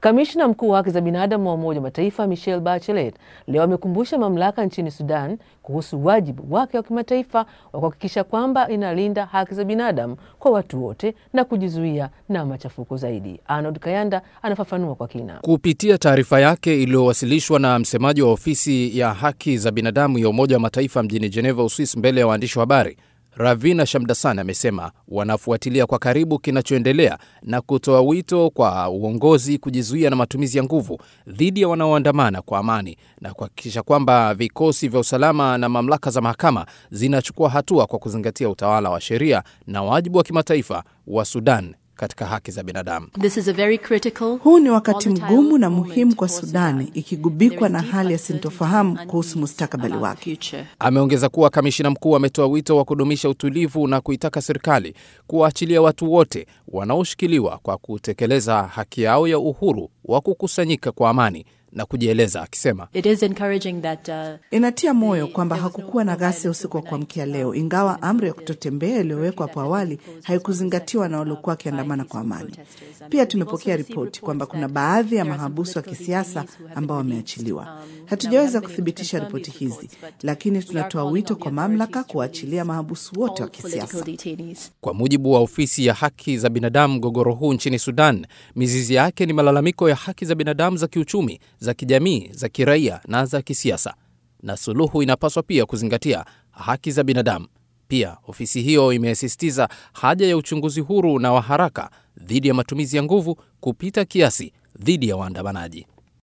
Kamishna mkuu wa haki za binadamu wa Umoja wa Mataifa Michelle Bachelet leo amekumbusha mamlaka nchini Sudan kuhusu wajibu wake wa kimataifa wa kuhakikisha kwamba inalinda haki za binadamu kwa watu wote na kujizuia na machafuko zaidi. Arnold Kayanda anafafanua kwa kina. Kupitia taarifa yake iliyowasilishwa na msemaji wa ofisi ya haki za binadamu ya Umoja wa Mataifa mjini Geneva, Uswis, mbele ya waandishi wa habari Ravina Shamdasan amesema wanafuatilia kwa karibu kinachoendelea na kutoa wito kwa uongozi kujizuia na matumizi ya nguvu dhidi ya wanaoandamana kwa amani na kuhakikisha kwamba vikosi vya usalama na mamlaka za mahakama zinachukua hatua kwa kuzingatia utawala wa sheria na wajibu wa kimataifa wa Sudan katika haki za binadamu. Huu ni wakati mgumu na muhimu kwa Sudani, ikigubikwa na hali ya sintofahamu kuhusu mustakabali wake. Ameongeza kuwa kamishina mkuu ametoa wito wa kudumisha utulivu na kuitaka serikali kuwaachilia watu wote wanaoshikiliwa kwa kutekeleza haki yao ya uhuru wa kukusanyika kwa amani na kujieleza akisema, that, uh, inatia moyo kwamba hakukuwa na ghasia usiku wa kuamkia leo, ingawa amri ya kutotembea iliyowekwa hapo awali haikuzingatiwa na waliokuwa wakiandamana kwa amani. Pia tumepokea ripoti kwamba kuna baadhi ya mahabusu wa kisiasa ambao wameachiliwa. Hatujaweza kuthibitisha ripoti hizi, lakini tunatoa wito kwa mamlaka kuwaachilia mahabusu wote wa kisiasa. Kwa mujibu wa ofisi ya haki za binadamu, mgogoro huu nchini Sudan mizizi yake ni malalamiko ya haki za binadamu za kiuchumi za kijamii, za kiraia na za kisiasa, na suluhu inapaswa pia kuzingatia haki za binadamu. Pia ofisi hiyo imesisitiza haja ya uchunguzi huru na wa haraka dhidi ya matumizi ya nguvu kupita kiasi dhidi ya waandamanaji.